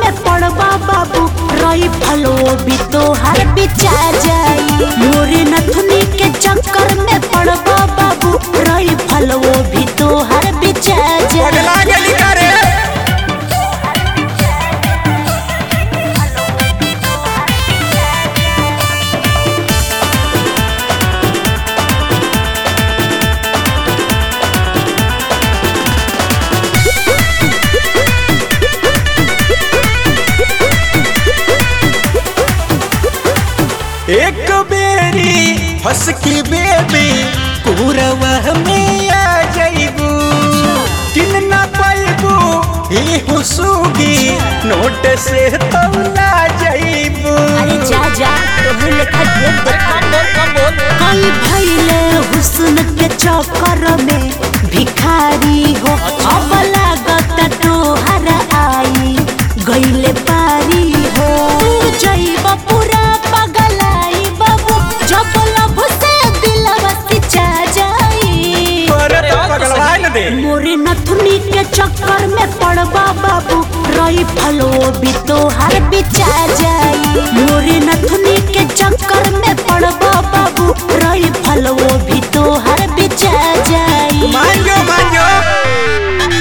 में पड़बा बाबू रही फलो भी तोहर बिचा जाई मोरे नथुनी के चक्कर में पड़बा बाबू रही फलो भी तोहर बिचा जाई पगला गेली का रे एक बेरी हंस की बेबी पूरवा में आ जाइबू किन ना पाइबू ई हुसुगी नोट से तौला जाइबू अरे जा जा तोहर लेखा ढेर देखा कई भैले हुस्न के चक्कर में भिखारी हो अब लागत तोहर आई गईले पारी हो तू जइब पूरा पगलाई बाबू जब लब से दिलवा सिचा जाई पर पगलवा न दे मोरे नथुनी के चक्कर में पड़बा बाबू रही फलो भी तोहर बिचा जाई मोरे नथुनी के चक्कर में पड़बा बाबू रही फलो भी तोहर बिचा जाई मान जो मान जो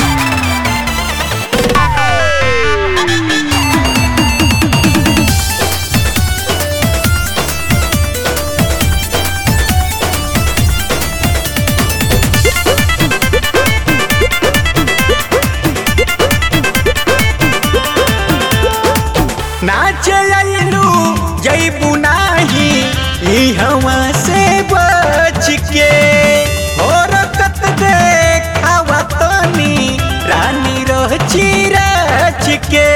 नाच आइलू जैबू नाही ई हवा से बच के हरकत देखावा तनी रानी रह चिरच के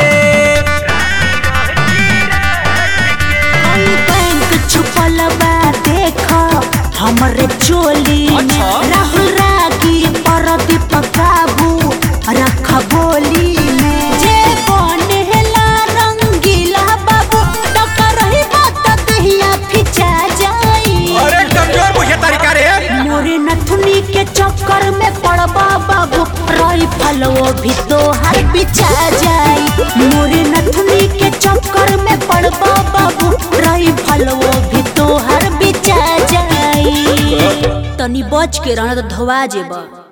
कई बैंक छुपल बा देख हमरे चोली में अच्छा। राहुल रागी परदीप काबू रख बोली में जे बनेला रंगीला बाबू टकर ही बात दहिया फिचा जाई अरे कमजोर बुझे तरीका रे मोरे नथुनी के चक्कर में पड़बा बाबू रही फलो भी तोहर बिछा जाई मोरे नथुनी के चक्कर में पड़बा बाबू रही फलो भी तोहर बिछा जाई तनी बच के रहना तो धोवा जेबा